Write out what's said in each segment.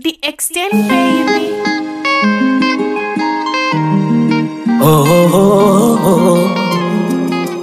The extent, baby. Oh, oh, oh, oh.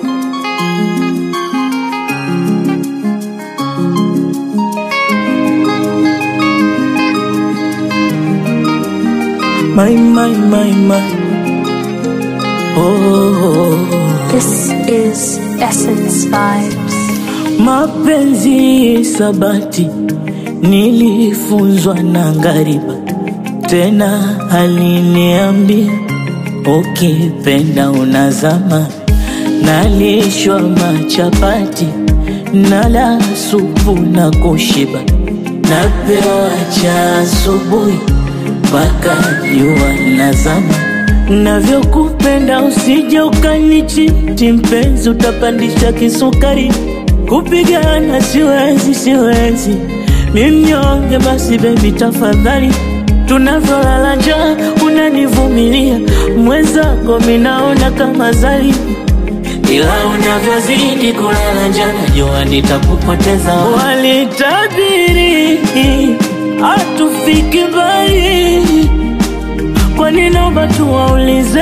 My, my, my, my. Oh, oh, oh. This is Essence Vibes. Mapenzi sabati nilifunzwa na ngariba, tena aliniambia ukipenda unazama. Nalishwa machapati nala supu na kushiba, napewa cha asubuhi mpaka jua linazama. Navyokupenda usije ukanichiti mpenzi, utapandisha kisukari. Kupigana siwezi, siwezi, mi mnyonge. Basi bebi, tafadhali, tunavyolala njaa unanivumilia, mwenzako minaona kama zali, ila unavyozidi kulala njaa najua nitakupoteza. Walitabiri hatufiki mbali, kwa nini naomba tuwaulize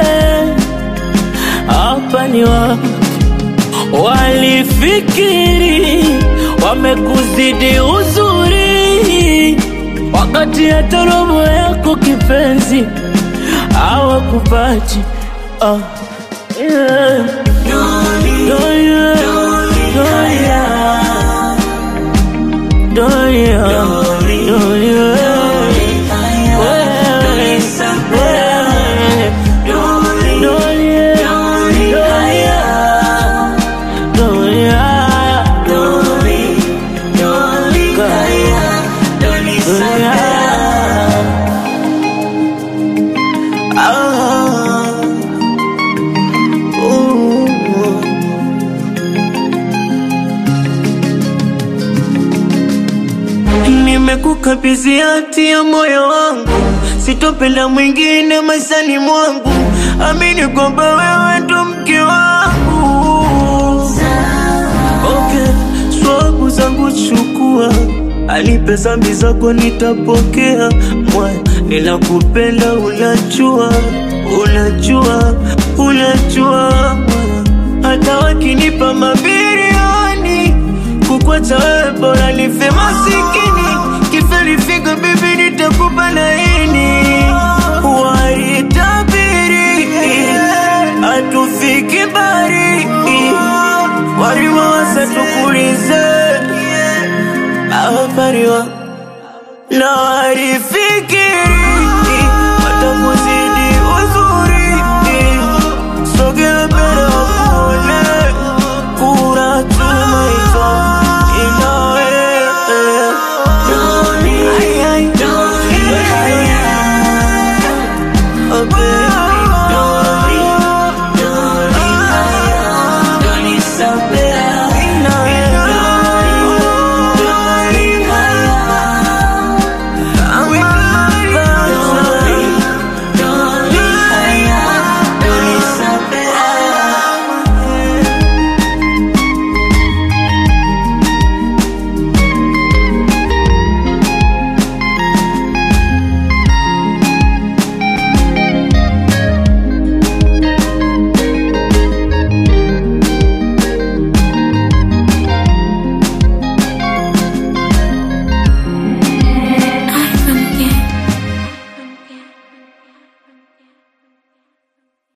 hapa ni wapi? Walifikiri wamekuzidi uzuri, wakati hata robo yako kipenzi hawakupati. Ah, yeah. Doria, Doria, Doria, Doria, wewe, wewe, Doria, Doria, Ah, ooh. Nimekukabidhi hati ya moyo wangu, sitopenda mwingine maishani mwangu. Amini kwamba wewe ndo mke wangu. Okay, swabu zangu chukua, anipe zambi zako nitapokea. Moyo ninakupenda, unajua, unajua, unajua moyo. hata wakinipa mabilioni kukwacha wewe bora nife masikini kiferifika bibi nitakupa laini walitabiri hatufiki mbali walimawasa tukulize awapariwa na walifikiri